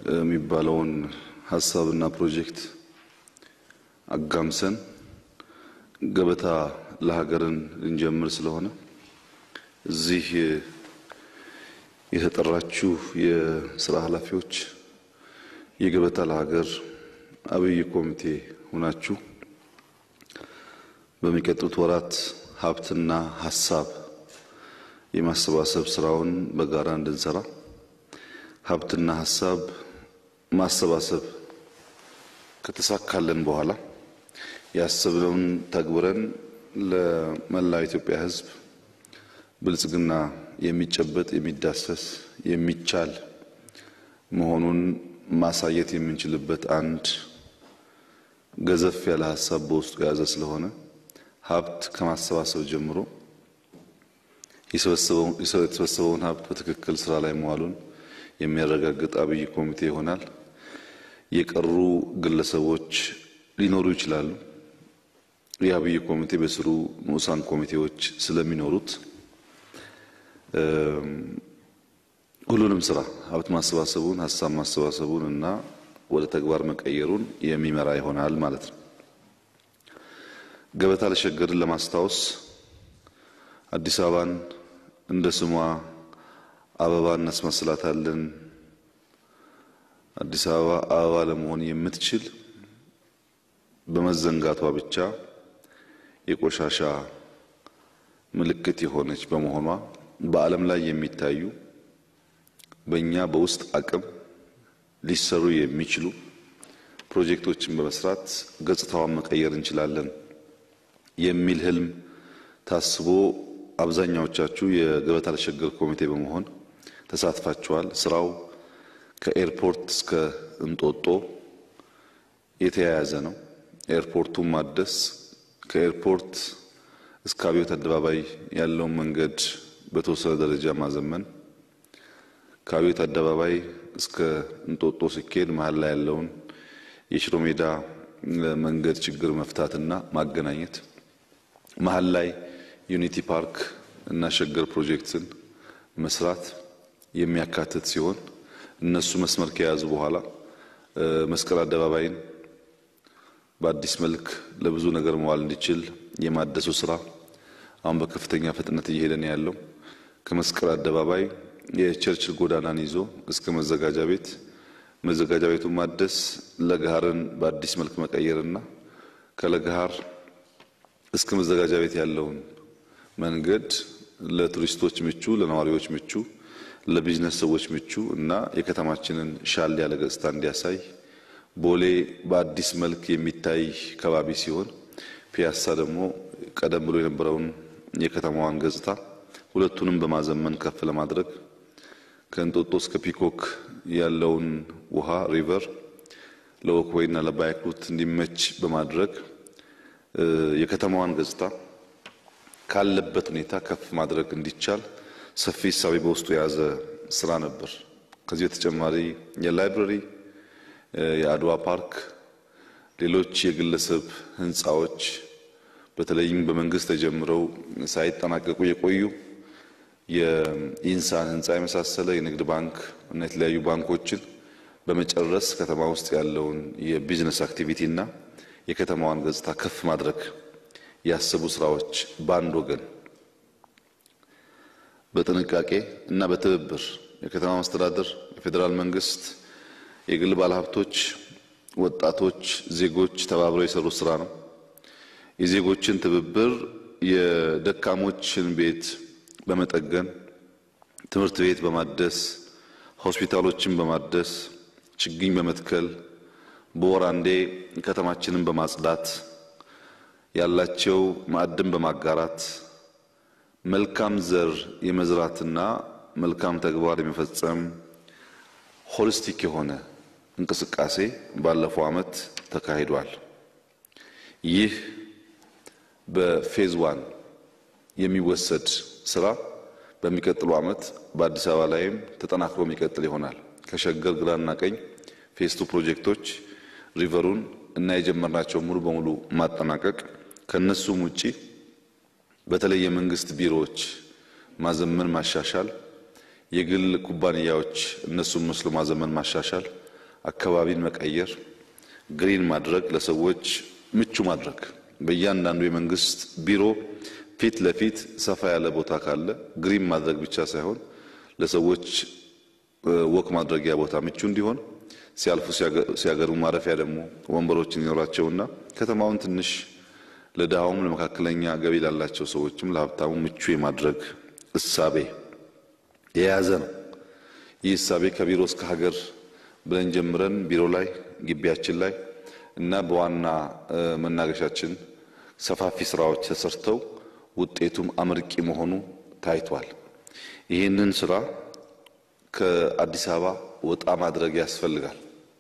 የሚባለውን ሀሳብና ፕሮጀክት አጋምሰን ገበታ ለሀገርን ልንጀምር ስለሆነ እዚህ የተጠራችሁ የስራ ኃላፊዎች የገበታ ለሀገር አብይ ኮሚቴ ሆናችሁ በሚቀጥሉት ወራት ሀብትና ሀሳብ የማሰባሰብ ስራውን በጋራ እንድንሰራ ሀብትና ሀሳብ ማሰባሰብ ከተሳካለን በኋላ ያሰብነውን ተግብረን ለመላው ኢትዮጵያ ሕዝብ ብልጽግና የሚጨበጥ የሚዳሰስ የሚቻል መሆኑን ማሳየት የምንችልበት አንድ ገዘፍ ያለ ሀሳብ በውስጡ የያዘ ስለሆነ ሀብት ከማሰባሰብ ጀምሮ የተሰበሰበውን ሀብት በትክክል ስራ ላይ መዋሉን የሚያረጋግጥ አብይ ኮሚቴ ይሆናል። የቀሩ ግለሰቦች ሊኖሩ ይችላሉ። የአብይ ኮሚቴ በስሩ ንዑሳን ኮሚቴዎች ስለሚኖሩት ሁሉንም ስራ ሀብት ማሰባሰቡን፣ ሀሳብ ማሰባሰቡን እና ወደ ተግባር መቀየሩን የሚመራ ይሆናል ማለት ነው። ገበታ ለሸገርን ለማስታወስ አዲስ አበባን እንደ ስሟ አበባ እናስመስላታለን። አዲስ አበባ አበባ ለመሆን የምትችል በመዘንጋቷ ብቻ የቆሻሻ ምልክት የሆነች በመሆኗ በዓለም ላይ የሚታዩ በእኛ በውስጥ አቅም ሊሰሩ የሚችሉ ፕሮጀክቶችን በመስራት ገጽታዋን መቀየር እንችላለን የሚል ህልም ታስቦ አብዛኛዎቻችሁ የገበታ ለሸገር ኮሚቴ በመሆን ተሳትፋችኋል። ስራው ከኤርፖርት እስከ እንጦጦ የተያያዘ ነው። ኤርፖርቱን ማደስ ከኤርፖርት እስከ አብዮት አደባባይ ያለውን መንገድ በተወሰነ ደረጃ ማዘመን፣ ከአብዮት አደባባይ እስከ እንጦጦ ሲኬድ መሀል ላይ ያለውን የሽሮ ሜዳ መንገድ ችግር መፍታትና ማገናኘት፣ መሀል ላይ ዩኒቲ ፓርክ እና ሸገር ፕሮጀክትን መስራት የሚያካትት ሲሆን እነሱ መስመር ከያዙ በኋላ መስቀል አደባባይን በአዲስ መልክ ለብዙ ነገር መዋል እንዲችል የማደሱ ስራ አሁን በከፍተኛ ፍጥነት እየሄደ ነው ያለው። ከመስቀል አደባባይ የቸርችል ጎዳናን ይዞ እስከ መዘጋጃ ቤት መዘጋጃ ቤቱን ማደስ፣ ለገሃርን በአዲስ መልክ መቀየርና ከለገሃር እስከ መዘጋጃ ቤት ያለውን መንገድ ለቱሪስቶች ምቹ፣ ለነዋሪዎች ምቹ፣ ለቢዝነስ ሰዎች ምቹ እና የከተማችንን ሻል ያለ ገጽታ እንዲያሳይ ቦሌ በአዲስ መልክ የሚታይ ከባቢ ሲሆን ፒያሳ ደግሞ ቀደም ብሎ የነበረውን የከተማዋን ገጽታ ሁለቱንም በማዘመን ከፍ ለማድረግ ከእንጦጦ እስከ ፒኮክ ያለውን ውሃ ሪቨር ለወክወይና ለባይክ ሩት እንዲመች በማድረግ የከተማዋን ገጽታ ካለበት ሁኔታ ከፍ ማድረግ እንዲቻል ሰፊ እሳቤ በውስጡ የያዘ ስራ ነበር። ከዚህ በተጨማሪ የላይብረሪ፣ የአድዋ ፓርክ፣ ሌሎች የግለሰብ ህንፃዎች በተለይም በመንግስት ተጀምረው ሳይጠናቀቁ የቆዩ የኢንሳን ህንፃ የመሳሰለ የንግድ ባንክ እና የተለያዩ ባንኮችን በመጨረስ ከተማ ውስጥ ያለውን የቢዝነስ አክቲቪቲ እና የከተማዋን ገጽታ ከፍ ማድረግ ያሰቡ ስራዎች በአንድ ወገን በጥንቃቄ እና በትብብር የከተማ መስተዳደር፣ የፌዴራል መንግስት፣ የግል ባለሀብቶች፣ ወጣቶች፣ ዜጎች ተባብረው የሰሩት ስራ ነው። የዜጎችን ትብብር የደካሞችን ቤት በመጠገን ትምህርት ቤት በማደስ ሆስፒታሎችን በማደስ ችግኝ በመትከል በወር አንዴ ከተማችንን በማጽዳት ያላቸው ማዕድን በማጋራት መልካም ዘር የመዝራትና መልካም ተግባር የመፈጸም ሆሊስቲክ የሆነ እንቅስቃሴ ባለፈው ዓመት ተካሂዷል። ይህ በፌዝ ዋን የሚወሰድ ስራ በሚቀጥለው ዓመት በአዲስ አበባ ላይም ተጠናክሮ የሚቀጥል ይሆናል። ከሸገር ግራና ቀኝ ፌዝ ቱ ፕሮጀክቶች ሪቨሩን እና የጀመርናቸው ሙሉ በሙሉ ማጠናቀቅ ከነሱም ውጪ በተለይ የመንግስት ቢሮዎች ማዘመን ማሻሻል፣ የግል ኩባንያዎች እነሱን መስሎ ማዘመን ማሻሻል፣ አካባቢን መቀየር፣ ግሪን ማድረግ፣ ለሰዎች ምቹ ማድረግ በእያንዳንዱ የመንግስት ቢሮ ፊት ለፊት ሰፋ ያለ ቦታ ካለ ግሪን ማድረግ ብቻ ሳይሆን ለሰዎች ወክ ማድረጊያ ቦታ ምቹ እንዲሆን ሲያልፉ ሲያገሩ ማረፊያ ደግሞ ወንበሮችን ይኖራቸውና ከተማውን ትንሽ ለድሃውም ለመካከለኛ ገቢ ላላቸው ሰዎችም ለሀብታሙ ምቹ የማድረግ እሳቤ የያዘ ነው። ይህ እሳቤ ከቢሮ እስከ ሀገር ብለን ጀምረን ቢሮ ላይ ግቢያችን ላይ እና በዋና መናገሻችን ሰፋፊ ስራዎች ተሰርተው ውጤቱም አመርቂ መሆኑ ታይቷል። ይህንን ስራ ከአዲስ አበባ ወጣ ማድረግ ያስፈልጋል።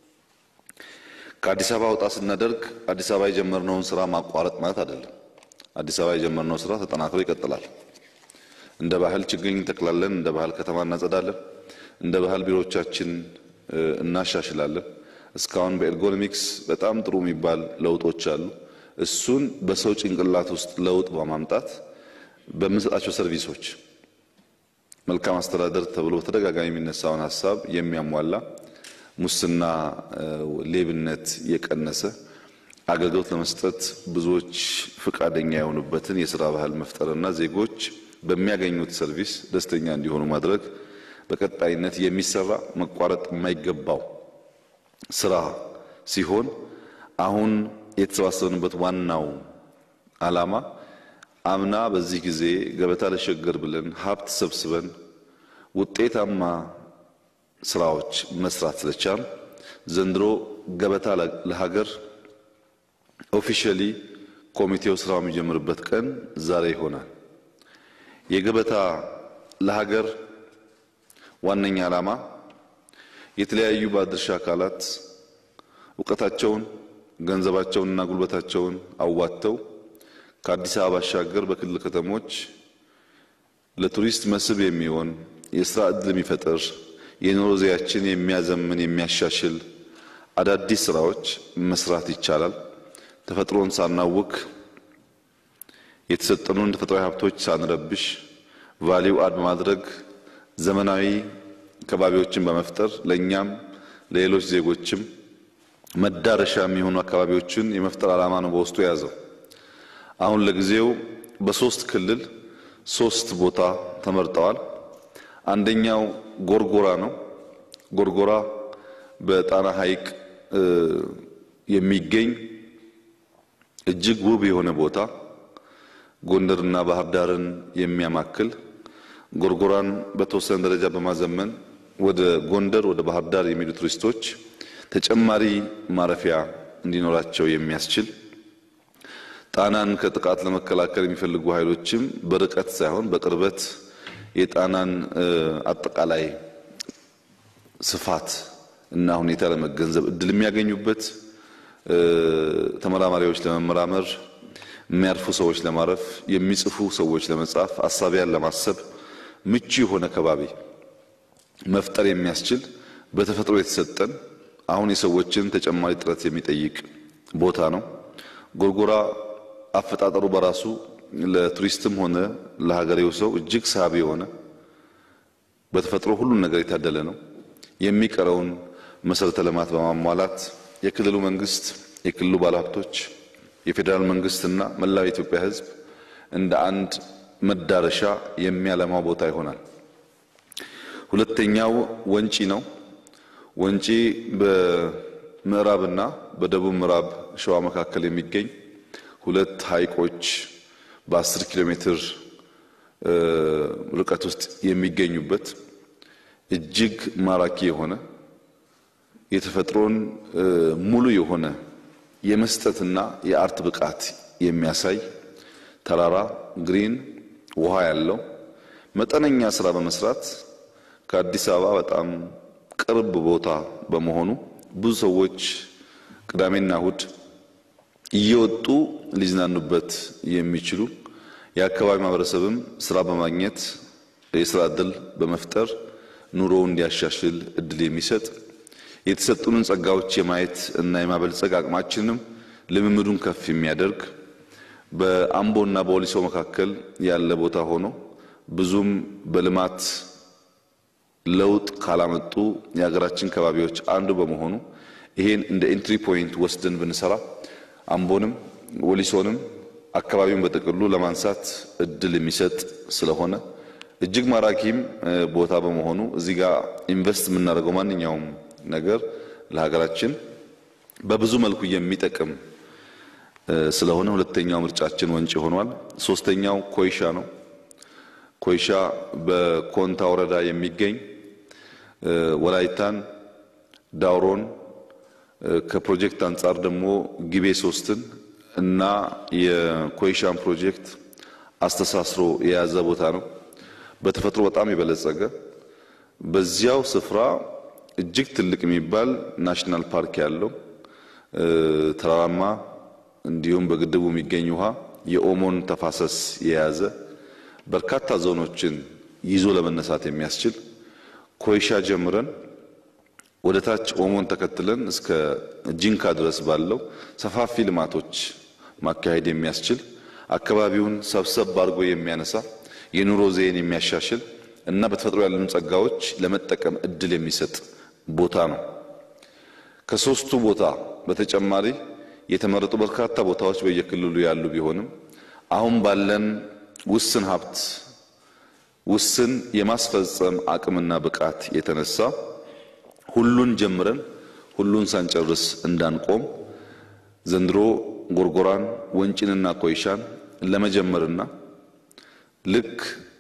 ከአዲስ አበባ ወጣ ስናደርግ አዲስ አበባ የጀመርነውን ስራ ማቋረጥ ማለት አይደለም። አዲስ አበባ የጀመርነው ስራ ተጠናክሮ ይቀጥላል። እንደ ባህል ችግኝ እንተክላለን፣ እንደ ባህል ከተማ እናጸዳለን፣ እንደ ባህል ቢሮዎቻችን እናሻሽላለን። እስካሁን በኤርጎኖሚክስ በጣም ጥሩ የሚባል ለውጦች አሉ። እሱን በሰው ጭንቅላት ውስጥ ለውጥ በማምጣት በምንሰጣቸው ሰርቪሶች መልካም አስተዳደር ተብሎ በተደጋጋሚ የሚነሳውን ሀሳብ የሚያሟላ ሙስና፣ ሌብነት የቀነሰ አገልግሎት ለመስጠት ብዙዎች ፈቃደኛ የሆኑበትን የስራ ባህል መፍጠርና ዜጎች በሚያገኙት ሰርቪስ ደስተኛ እንዲሆኑ ማድረግ በቀጣይነት የሚሰራ መቋረጥ የማይገባው ስራ ሲሆን አሁን የተሰባሰብንበት ዋናው ዓላማ አምና በዚህ ጊዜ ገበታ ለሸገር ብለን ሀብት ሰብስበን ውጤታማ ስራዎች መስራት ስለቻል ዘንድሮ ገበታ ለሀገር ኦፊሻሊ ኮሚቴው ስራው የሚጀምርበት ቀን ዛሬ ይሆናል። የገበታ ለሀገር ዋነኛ ዓላማ የተለያዩ ባለድርሻ አካላት እውቀታቸውን ገንዘባቸውንና ጉልበታቸውን አዋጥተው ከአዲስ አበባ ባሻገር በክልል ከተሞች ለቱሪስት መስህብ የሚሆን የስራ ዕድል የሚፈጥር የኑሮ ዘያችን የሚያዘምን የሚያሻሽል አዳዲስ ስራዎች መስራት ይቻላል። ተፈጥሮን ሳናውክ የተሰጠኑን ተፈጥሯዊ ሀብቶች ሳንረብሽ ቫሊው አድ በማድረግ ዘመናዊ ከባቢዎችን በመፍጠር ለእኛም ለሌሎች ዜጎችም መዳረሻ የሚሆኑ አካባቢዎችን የመፍጠር ዓላማ ነው በውስጡ የያዘው። አሁን ለጊዜው በሶስት ክልል ሶስት ቦታ ተመርጠዋል። አንደኛው ጎርጎራ ነው። ጎርጎራ በጣና ሐይቅ የሚገኝ እጅግ ውብ የሆነ ቦታ ጎንደርና ባህር ዳርን የሚያማክል ጎርጎራን በተወሰነ ደረጃ በማዘመን ወደ ጎንደር ወደ ባህር ዳር የሚሄዱ ቱሪስቶች ተጨማሪ ማረፊያ እንዲኖራቸው የሚያስችል ጣናን ከጥቃት ለመከላከል የሚፈልጉ ኃይሎችም በርቀት ሳይሆን በቅርበት የጣናን አጠቃላይ ስፋት እና ሁኔታ ለመገንዘብ እድል የሚያገኙበት ተመራማሪዎች ለመመራመር፣ የሚያርፉ ሰዎች ለማረፍ፣ የሚጽፉ ሰዎች ለመጻፍ፣ አሳቢያን ለማሰብ ምቹ የሆነ ከባቢ መፍጠር የሚያስችል በተፈጥሮ የተሰጠን አሁን የሰዎችን ተጨማሪ ጥረት የሚጠይቅ ቦታ ነው። ጎርጎራ አፈጣጠሩ በራሱ ለቱሪስትም ሆነ ለሀገሬው ሰው እጅግ ሳቢ የሆነ በተፈጥሮ ሁሉን ነገር የታደለ ነው። የሚቀረውን መሰረተ ልማት በማሟላት የክልሉ መንግስት፣ የክልሉ ባለሀብቶች፣ የፌዴራል መንግስትና መላው የኢትዮጵያ ሕዝብ እንደ አንድ መዳረሻ የሚያለማው ቦታ ይሆናል። ሁለተኛው ወንጪ ነው። ወንጪ በምዕራብና በደቡብ ምዕራብ ሸዋ መካከል የሚገኝ ሁለት ሐይቆች በአስር ኪሎ ሜትር ርቀት ውስጥ የሚገኙበት እጅግ ማራኪ የሆነ የተፈጥሮን ሙሉ የሆነ የመስጠትና የአርት ብቃት የሚያሳይ ተራራ ግሪን ውሃ ያለው መጠነኛ ስራ በመስራት ከአዲስ አበባ በጣም ቅርብ ቦታ በመሆኑ ብዙ ሰዎች ቅዳሜና እሁድ እየወጡ ሊዝናኑበት የሚችሉ የአካባቢ ማህበረሰብም ስራ በማግኘት የስራ እድል በመፍጠር ኑሮው እንዲያሻሽል እድል የሚሰጥ የተሰጡንን ጸጋዎች የማየት እና የማበልጸግ አቅማችንንም ልምምዱን ከፍ የሚያደርግ በአምቦና በወሊሶ መካከል ያለ ቦታ ሆኖ ብዙም በልማት ለውጥ ካላመጡ የሀገራችን ከባቢዎች አንዱ በመሆኑ ይሄን እንደ ኤንትሪ ፖይንት ወስደን ብንሰራ አምቦንም ወሊሶንም አካባቢውን በጥቅሉ ለማንሳት እድል የሚሰጥ ስለሆነ እጅግ ማራኪም ቦታ በመሆኑ እዚህ ጋር ኢንቨስት የምናደርገው ማንኛውም ነገር ለሀገራችን በብዙ መልኩ የሚጠቅም ስለሆነ ሁለተኛው ምርጫችን ወንጪ ሆኗል። ሶስተኛው ኮይሻ ነው። ኮይሻ በኮንታ ወረዳ የሚገኝ ወላይታን፣ ዳውሮን ከፕሮጀክት አንጻር ደግሞ ጊቤ ሶስትን እና የኮይሻን ፕሮጀክት አስተሳስሮ የያዘ ቦታ ነው። በተፈጥሮ በጣም የበለጸገ በዚያው ስፍራ እጅግ ትልቅ የሚባል ናሽናል ፓርክ ያለው ተራራማ እንዲሁም በግድቡ የሚገኝ ውሃ የኦሞን ተፋሰስ የያዘ በርካታ ዞኖችን ይዞ ለመነሳት የሚያስችል ኮይሻ ጀምረን ወደ ታች ኦሞን ተከትለን እስከ ጂንካ ድረስ ባለው ሰፋፊ ልማቶች ማካሄድ የሚያስችል አካባቢውን ሰብሰብ አድርጎ የሚያነሳ የኑሮ ዘይን የሚያሻሽል እና በተፈጥሮ ያለኑ ጸጋዎች ለመጠቀም እድል የሚሰጥ ቦታ ነው። ከሶስቱ ቦታ በተጨማሪ የተመረጡ በርካታ ቦታዎች በየክልሉ ያሉ ቢሆንም አሁን ባለን ውስን ሀብት ውስን የማስፈጸም አቅምና ብቃት የተነሳ ሁሉን ጀምረን ሁሉን ሳንጨርስ እንዳንቆም ዘንድሮ ጎርጎራን ወንጭንና ኮይሻን ለመጀመርና ልክ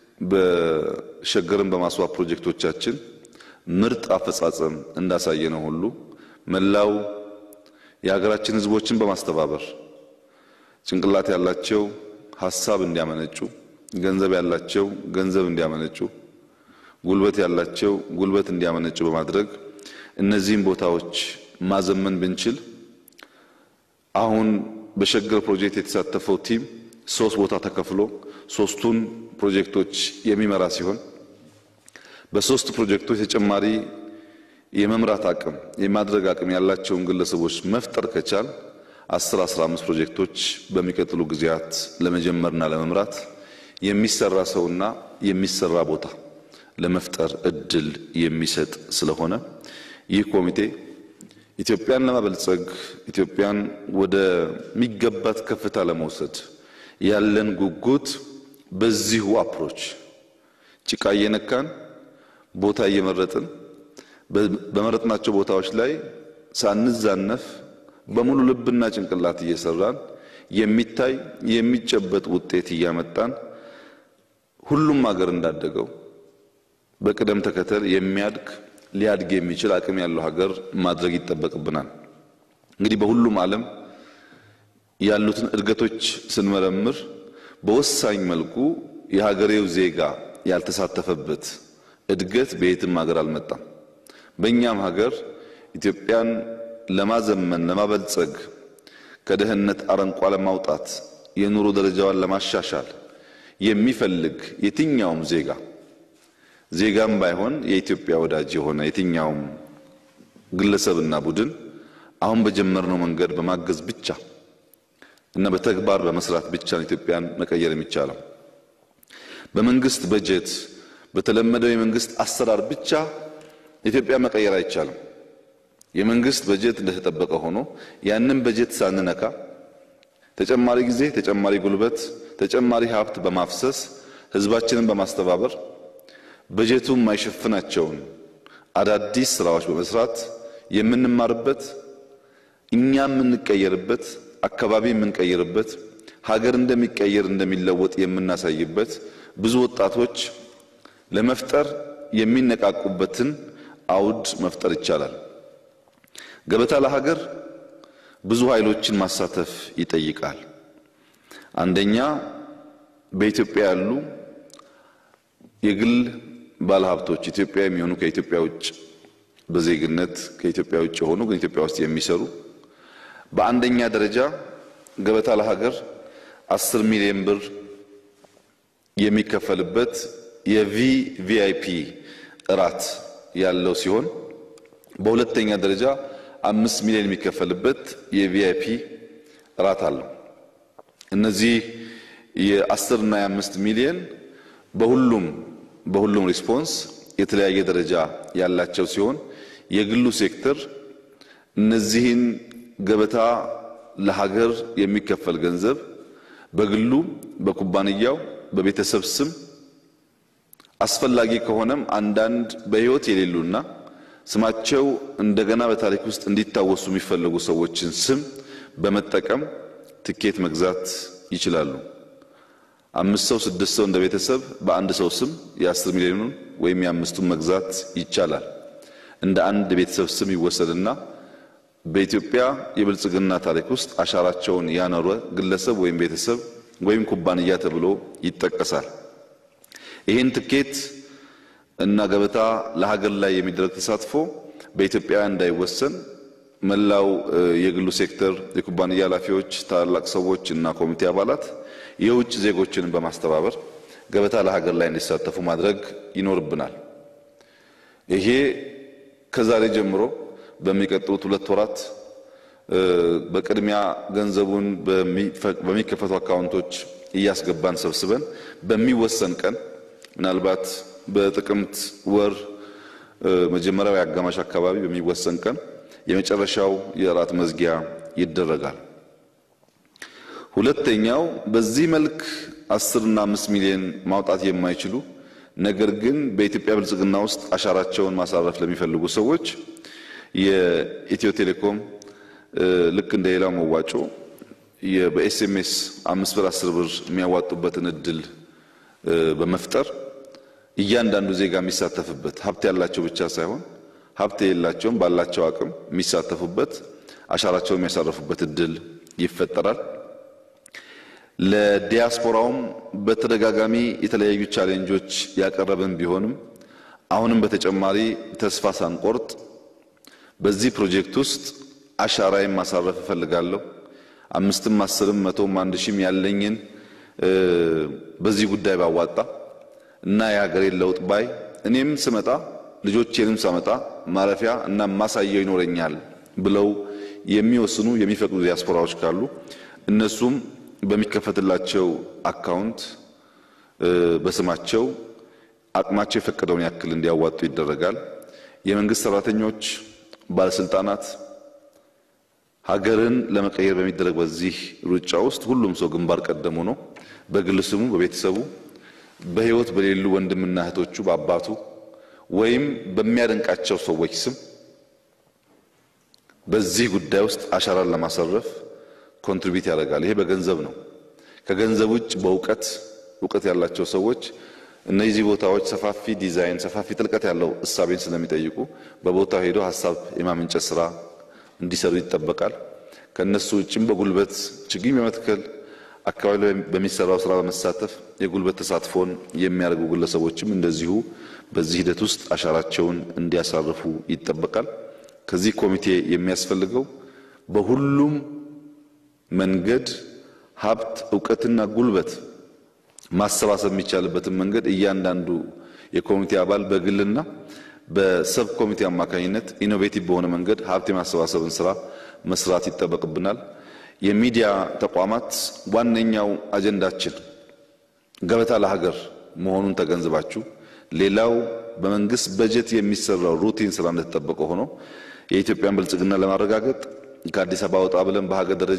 በሸገርን በማስዋብ ፕሮጀክቶቻችን ምርጥ አፈጻጸም እንዳሳየነው ሁሉ መላው የሀገራችን ሕዝቦችን በማስተባበር ጭንቅላት ያላቸው ሀሳብ እንዲያመነጩ፣ ገንዘብ ያላቸው ገንዘብ እንዲያመነጩ፣ ጉልበት ያላቸው ጉልበት እንዲያመነጩ በማድረግ እነዚህን ቦታዎች ማዘመን ብንችል አሁን በሸገር ፕሮጀክት የተሳተፈው ቲም ሶስት ቦታ ተከፍሎ ሶስቱን ፕሮጀክቶች የሚመራ ሲሆን በሶስት ፕሮጀክቶች ተጨማሪ የመምራት አቅም የማድረግ አቅም ያላቸውን ግለሰቦች መፍጠር ከቻል 10 15 ፕሮጀክቶች በሚቀጥሉ ጊዜያት ለመጀመርና ለመምራት የሚሰራ ሰውና የሚሰራ ቦታ ለመፍጠር እድል የሚሰጥ ስለሆነ ይህ ኮሚቴ ኢትዮጵያን ለማበልጸግ ኢትዮጵያን ወደሚገባት ከፍታ ለመውሰድ ያለን ጉጉት በዚሁ አፕሮች ጭቃ እየነካን ቦታ እየመረጥን በመረጥናቸው ቦታዎች ላይ ሳንዛነፍ በሙሉ ልብና ጭንቅላት እየሰራን የሚታይ የሚጨበጥ ውጤት እያመጣን ሁሉም ሀገር እንዳደገው በቅደም ተከተል የሚያድግ ሊያድግ የሚችል አቅም ያለው ሀገር ማድረግ ይጠበቅብናል። እንግዲህ በሁሉም ዓለም ያሉትን እድገቶች ስንመረምር በወሳኝ መልኩ የሀገሬው ዜጋ ያልተሳተፈበት እድገት በየትም ሀገር አልመጣም። በእኛም ሀገር ኢትዮጵያን ለማዘመን ለማበልጸግ ከድህነት አረንቋ ለማውጣት የኑሮ ደረጃዋን ለማሻሻል የሚፈልግ የትኛውም ዜጋ ዜጋም ባይሆን የኢትዮጵያ ወዳጅ የሆነ የትኛውም ግለሰብና ቡድን አሁን በጀመርነው መንገድ በማገዝ ብቻ እና በተግባር በመስራት ብቻ ነው ኢትዮጵያን መቀየር የሚቻለው። በመንግስት በጀት በተለመደው የመንግስት አሰራር ብቻ ኢትዮጵያ መቀየር አይቻልም። የመንግስት በጀት እንደተጠበቀ ሆኖ ያንን በጀት ሳንነካ ተጨማሪ ጊዜ፣ ተጨማሪ ጉልበት፣ ተጨማሪ ሀብት በማፍሰስ ህዝባችንን በማስተባበር በጀቱ የማይሸፍናቸውን አዳዲስ ስራዎች በመስራት የምንማርበት እኛ የምንቀየርበት አካባቢ የምንቀይርበት ሀገር እንደሚቀየር እንደሚለወጥ የምናሳይበት ብዙ ወጣቶች ለመፍጠር የሚነቃቁበትን አውድ መፍጠር ይቻላል። ገበታ ለሀገር ብዙ ኃይሎችን ማሳተፍ ይጠይቃል። አንደኛ በኢትዮጵያ ያሉ የግል ባለሀብቶች ኢትዮጵያ የሚሆኑ ከኢትዮጵያ ውጭ በዜግነት ከኢትዮጵያ ውጭ የሆኑ ግን ኢትዮጵያ ውስጥ የሚሰሩ በአንደኛ ደረጃ ገበታ ለሀገር አስር ሚሊዮን ብር የሚከፈልበት የቪቪአይፒ እራት ያለው ሲሆን በሁለተኛ ደረጃ አምስት ሚሊዮን የሚከፈልበት የቪአይፒ እራት አለው። እነዚህ የአስር እና የአምስት ሚሊዮን በሁሉም በሁሉም ሪስፖንስ የተለያየ ደረጃ ያላቸው ሲሆን የግሉ ሴክተር እነዚህን ገበታ ለሀገር የሚከፈል ገንዘብ በግሉ በኩባንያው በቤተሰብ ስም አስፈላጊ ከሆነም አንዳንድ በሕይወት የሌሉና ስማቸው እንደገና በታሪክ ውስጥ እንዲታወሱ የሚፈለጉ ሰዎችን ስም በመጠቀም ትኬት መግዛት ይችላሉ። አምስት ሰው ስድስት ሰው እንደ ቤተሰብ በአንድ ሰው ስም የአስር ሚሊዮኑን ወይም የአምስቱን መግዛት ይቻላል። እንደ አንድ ቤተሰብ ስም ይወሰድና በኢትዮጵያ የብልጽግና ታሪክ ውስጥ አሻራቸውን ያኖረ ግለሰብ ወይም ቤተሰብ ወይም ኩባንያ ተብሎ ይጠቀሳል። ይህን ትኬት እና ገበታ ለሀገር ላይ የሚደረግ ተሳትፎ በኢትዮጵያውያን እንዳይወሰን መላው የግሉ ሴክተር የኩባንያ ኃላፊዎች፣ ታላላቅ ሰዎች እና ኮሚቴ አባላት የውጭ ዜጎችን በማስተባበር ገበታ ለሀገር ላይ እንዲሳተፉ ማድረግ ይኖርብናል። ይሄ ከዛሬ ጀምሮ በሚቀጥሉት ሁለት ወራት በቅድሚያ ገንዘቡን በሚከፈቱ አካውንቶች እያስገባን ሰብስበን በሚወሰን ቀን ምናልባት በጥቅምት ወር መጀመሪያው የአጋማሽ አካባቢ በሚወሰን ቀን የመጨረሻው የእራት መዝጊያ ይደረጋል። ሁለተኛው በዚህ መልክ አስርና አምስት ሚሊዮን ማውጣት የማይችሉ ነገር ግን በኢትዮጵያ ብልጽግና ውስጥ አሻራቸውን ማሳረፍ ለሚፈልጉ ሰዎች የኢትዮ ቴሌኮም ልክ እንደ ሌላው መዋጮ በኤስኤምኤስ አምስት ብር አስር ብር የሚያዋጡበትን እድል በመፍጠር እያንዳንዱ ዜጋ የሚሳተፍበት ሀብት ያላቸው ብቻ ሳይሆን ሀብት የሌላቸውም ባላቸው አቅም የሚሳተፉበት አሻራቸውን የሚያሳርፉበት እድል ይፈጠራል። ለዲያስፖራውም በተደጋጋሚ የተለያዩ ቻሌንጆች ያቀረብን ቢሆንም አሁንም በተጨማሪ ተስፋ ሳንቆርጥ በዚህ ፕሮጀክት ውስጥ አሻራዬን ማሳረፍ እፈልጋለሁ፣ አምስትም አስርም መቶም አንድ ሺህም ያለኝን በዚህ ጉዳይ ባዋጣ እና የሀገሬን ለውጥ ባይ እኔም ስመጣ ልጆቼንም ሳመጣ ማረፊያ እና ማሳየው ይኖረኛል ብለው የሚወስኑ የሚፈቅዱ ዲያስፖራዎች ካሉ እነሱም በሚከፈትላቸው አካውንት በስማቸው አቅማቸው የፈቀደውን ያክል እንዲያዋጡ ይደረጋል። የመንግስት ሰራተኞች፣ ባለስልጣናት ሀገርን ለመቀየር በሚደረግ በዚህ ሩጫ ውስጥ ሁሉም ሰው ግንባር ቀደም ሆኖ በግል ስሙ፣ በቤተሰቡ፣ በህይወት በሌሉ ወንድምና እህቶቹ፣ በአባቱ ወይም በሚያደንቃቸው ሰዎች ስም በዚህ ጉዳይ ውስጥ አሻራን ለማሳረፍ ኮንትሪቢዩት ያደርጋል። ይሄ በገንዘብ ነው። ከገንዘብ ውጭ በእውቀት እውቀት ያላቸው ሰዎች እነዚህ ቦታዎች ሰፋፊ ዲዛይን፣ ሰፋፊ ጥልቀት ያለው እሳቤን ስለሚጠይቁ በቦታው ሄደው ሀሳብ የማመንጨት ስራ እንዲሰሩ ይጠበቃል። ከነሱ ውጭም በጉልበት ችግኝ በመትከል አካባቢ ላይ በሚሰራው ስራ በመሳተፍ የጉልበት ተሳትፎን የሚያደርጉ ግለሰቦችም እንደዚሁ በዚህ ሂደት ውስጥ አሻራቸውን እንዲያሳርፉ ይጠበቃል። ከዚህ ኮሚቴ የሚያስፈልገው በሁሉም መንገድ ሀብት፣ እውቀትና ጉልበት ማሰባሰብ የሚቻልበትን መንገድ እያንዳንዱ የኮሚቴ አባል በግልና በሰብ ኮሚቴ አማካኝነት ኢኖቬቲቭ በሆነ መንገድ ሀብት የማሰባሰብን ስራ መስራት ይጠበቅብናል። የሚዲያ ተቋማት ዋነኛው አጀንዳችን ገበታ ለሀገር መሆኑን ተገንዝባችሁ ሌላው በመንግስት በጀት የሚሰራው ሩቲን ስራ እንደተጠበቀ ሆኖ የኢትዮጵያን ብልጽግና ለማረጋገጥ ከአዲስ አበባ ወጣ ብለን በሀገር ደረጃ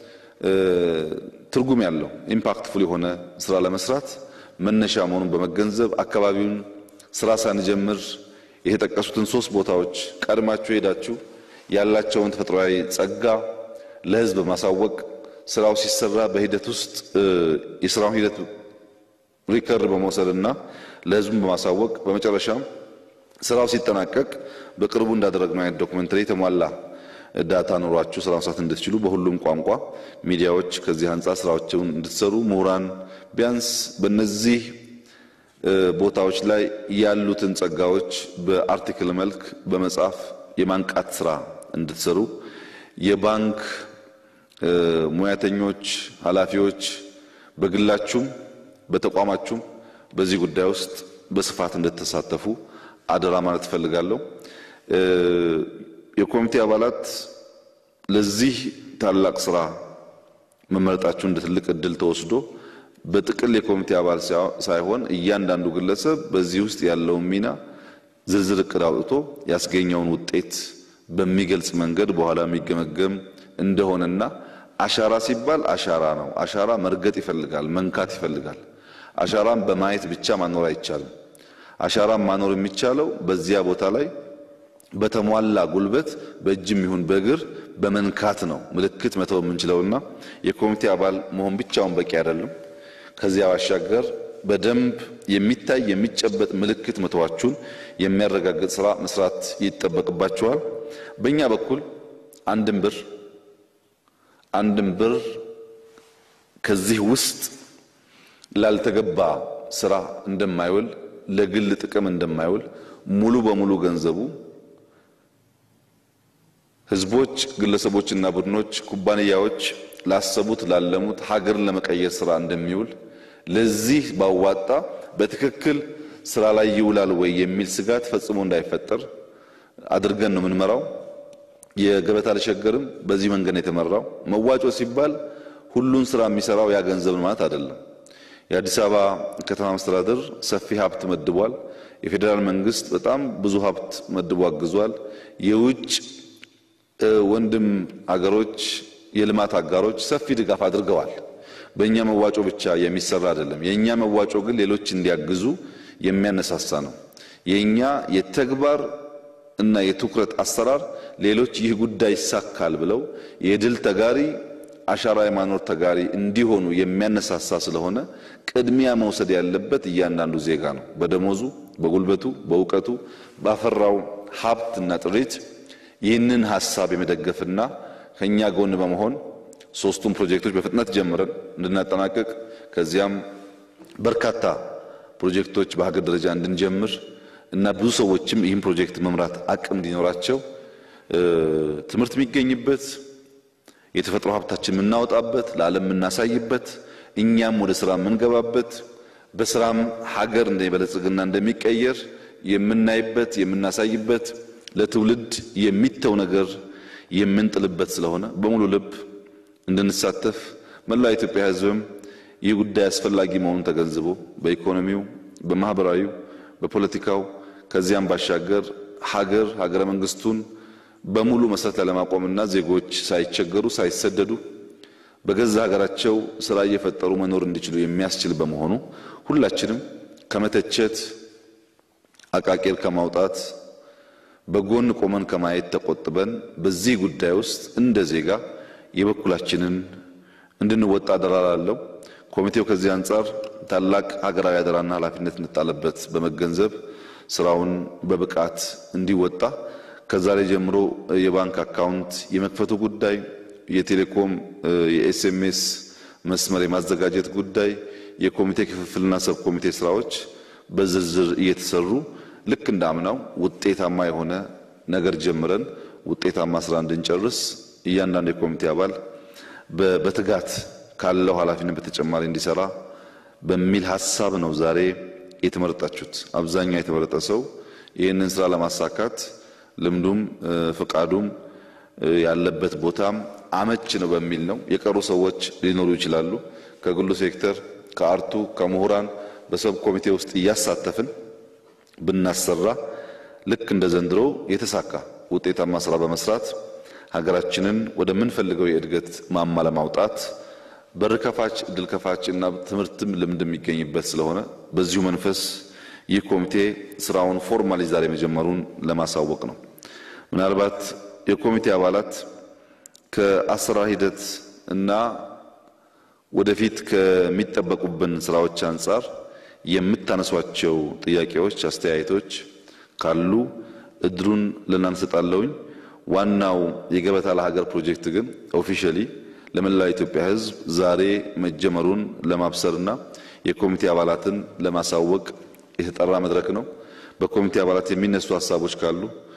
ትርጉም ያለው ኢምፓክትፉል የሆነ ስራ ለመስራት መነሻ መሆኑን በመገንዘብ አካባቢውን ስራ ሳንጀምር የተጠቀሱትን ሶስት ቦታዎች ቀድማችሁ ሄዳችሁ ያላቸውን ተፈጥሯዊ ጸጋ ለሕዝብ በማሳወቅ ስራው ሲሰራ በሂደት ውስጥ የስራውን ሂደት ሪከርድ በመውሰድና ለሕዝቡን በማሳወቅ በመጨረሻም ስራው ሲጠናቀቅ በቅርቡ እንዳደረግነው አይነት ዶክመንተሪ የተሟላ ዳታ ኖሯችሁ ስራ መስራት እንድትችሉ በሁሉም ቋንቋ ሚዲያዎች ከዚህ አንጻር ስራዎችን እንድትሰሩ ምሁራን ቢያንስ በእነዚህ ቦታዎች ላይ ያሉትን ጸጋዎች በአርቲክል መልክ በመጻፍ የማንቃት ስራ እንድትሰሩ የባንክ ሙያተኞች፣ ኃላፊዎች በግላችሁም በተቋማችሁም በዚህ ጉዳይ ውስጥ በስፋት እንድትሳተፉ አደራ ማለት እፈልጋለሁ። የኮሚቴ አባላት ለዚህ ታላቅ ስራ መመረጣችሁ እንደ ትልቅ እድል ተወስዶ በጥቅል የኮሚቴ አባል ሳይሆን እያንዳንዱ ግለሰብ በዚህ ውስጥ ያለውን ሚና ዝርዝር እቅድ አውጥቶ ያስገኘውን ውጤት በሚገልጽ መንገድ በኋላ የሚገመገም እንደሆነና አሻራ ሲባል አሻራ ነው። አሻራ መርገጥ ይፈልጋል፣ መንካት ይፈልጋል። አሻራን በማየት ብቻ ማኖር አይቻልም። አሻራን ማኖር የሚቻለው በዚያ ቦታ ላይ በተሟላ ጉልበት በእጅም ይሁን በእግር በመንካት ነው ምልክት መተው የምንችለውና የኮሚቴ አባል መሆን ብቻውን በቂ አይደለም። ከዚያ ባሻገር በደንብ የሚታይ የሚጨበጥ ምልክት መተዋችሁን የሚያረጋግጥ ስራ መስራት ይጠበቅባችኋል። በእኛ በኩል አንድም ብር አንድም ብር ከዚህ ውስጥ ላልተገባ ስራ እንደማይውል ለግል ጥቅም እንደማይውል ሙሉ በሙሉ ገንዘቡ ህዝቦች፣ ግለሰቦችና ቡድኖች፣ ኩባንያዎች ላሰቡት ላለሙት ሀገርን ለመቀየር ስራ እንደሚውል ለዚህ ባዋጣ በትክክል ስራ ላይ ይውላል ወይ የሚል ስጋት ፈጽሞ እንዳይፈጠር አድርገን ነው የምንመራው። የገበታ ለሸገርም በዚህ መንገድ ነው የተመራው። መዋጮ ሲባል ሁሉን ስራ የሚሰራው ያ ገንዘብ ማለት አይደለም። የአዲስ አበባ ከተማ መስተዳደር ሰፊ ሀብት መድቧል። የፌዴራል መንግስት በጣም ብዙ ሀብት መድቦ አግዟል። የውጭ ወንድም አገሮች የልማት አጋሮች ሰፊ ድጋፍ አድርገዋል። በእኛ መዋጮ ብቻ የሚሰራ አይደለም። የእኛ መዋጮ ግን ሌሎች እንዲያግዙ የሚያነሳሳ ነው። የእኛ የተግባር እና የትኩረት አሰራር ሌሎች ይህ ጉዳይ ይሳካል ብለው የድል ተጋሪ አሻራ የማኖር ተጋሪ እንዲሆኑ የሚያነሳሳ ስለሆነ ቅድሚያ መውሰድ ያለበት እያንዳንዱ ዜጋ ነው። በደሞዙ፣ በጉልበቱ፣ በእውቀቱ ባፈራው ሀብትና ጥሪት ይህንን ሀሳብ የመደገፍና ከኛ ጎን በመሆን ሶስቱም ፕሮጀክቶች በፍጥነት ጀምረን እንድናጠናቀቅ ከዚያም በርካታ ፕሮጀክቶች በሀገር ደረጃ እንድንጀምር እና ብዙ ሰዎችም ይህን ፕሮጀክት መምራት አቅም እንዲኖራቸው ትምህርት የሚገኝበት የተፈጥሮ ሀብታችን የምናወጣበት ለዓለም የምናሳይበት እኛም ወደ ስራ የምንገባበት በስራም ሀገር እንደሚበለጽግና እንደሚቀየር የምናይበት የምናሳይበት ለትውልድ የሚተው ነገር የምንጥልበት ስለሆነ በሙሉ ልብ እንድንሳተፍ መላው የኢትዮጵያ ሕዝብም ይህ ጉዳይ አስፈላጊ መሆኑን ተገንዝቦ በኢኮኖሚው፣ በማህበራዊው፣ በፖለቲካው ከዚያም ባሻገር ሀገር ሀገረ መንግስቱን በሙሉ መሰረት ላይ ለማቆምና ዜጎች ሳይቸገሩ ሳይሰደዱ በገዛ ሀገራቸው ስራ እየፈጠሩ መኖር እንዲችሉ የሚያስችል በመሆኑ ሁላችንም ከመተቸት አቃቄር ከማውጣት በጎን ቆመን ከማየት ተቆጥበን በዚህ ጉዳይ ውስጥ እንደ ዜጋ የበኩላችንን እንድንወጣ አደራ ላለው ኮሚቴው ከዚህ አንጻር ታላቅ ሀገራዊ አደራና ኃላፊነት እንጣለበት በመገንዘብ ስራውን በብቃት እንዲወጣ ከዛሬ ጀምሮ የባንክ አካውንት የመክፈቱ ጉዳይ፣ የቴሌኮም የኤስኤምኤስ መስመር የማዘጋጀት ጉዳይ፣ የኮሚቴ ክፍፍልና ሰብ ኮሚቴ ስራዎች በዝርዝር እየተሰሩ ልክ እንደ አምናው ውጤታማ የሆነ ነገር ጀምረን ውጤታማ ስራ እንድንጨርስ እያንዳንዱ የኮሚቴ አባል በትጋት ካለው ኃላፊነት በተጨማሪ እንዲሰራ በሚል ሀሳብ ነው ዛሬ የተመረጣችሁት። አብዛኛው የተመረጠ ሰው ይህንን ስራ ለማሳካት ልምዱም ፍቃዱም ያለበት ቦታም አመች ነው በሚል ነው። የቀሩ ሰዎች ሊኖሩ ይችላሉ። ከግሉ ሴክተር፣ ከአርቱ፣ ከምሁራን በሰብ ኮሚቴ ውስጥ እያሳተፍን ብናሰራ ልክ እንደ ዘንድሮ የተሳካ ውጤታማ ስራ በመስራት ሀገራችንን ወደምንፈልገው የእድገት ማማ ለማውጣት በር ከፋች እድል ከፋች እና ትምህርትም ልምድ የሚገኝበት ስለሆነ በዚሁ መንፈስ ይህ ኮሚቴ ስራውን ፎርማሊ ዛሬ መጀመሩን ለማሳወቅ ነው። ምናልባት የኮሚቴ አባላት ከአሰራር ሂደት እና ወደፊት ከሚጠበቁብን ስራዎች አንጻር የምታነሷቸው ጥያቄዎች፣ አስተያየቶች ካሉ እድሉን ለእናንተ ሰጣለሁኝ። ዋናው የገበታ ለሀገር ፕሮጀክት ግን ኦፊሻሊ ለመላው የኢትዮጵያ ሕዝብ ዛሬ መጀመሩን ለማብሰርና የኮሚቴ አባላትን ለማሳወቅ የተጠራ መድረክ ነው። በኮሚቴ አባላት የሚነሱ ሀሳቦች ካሉ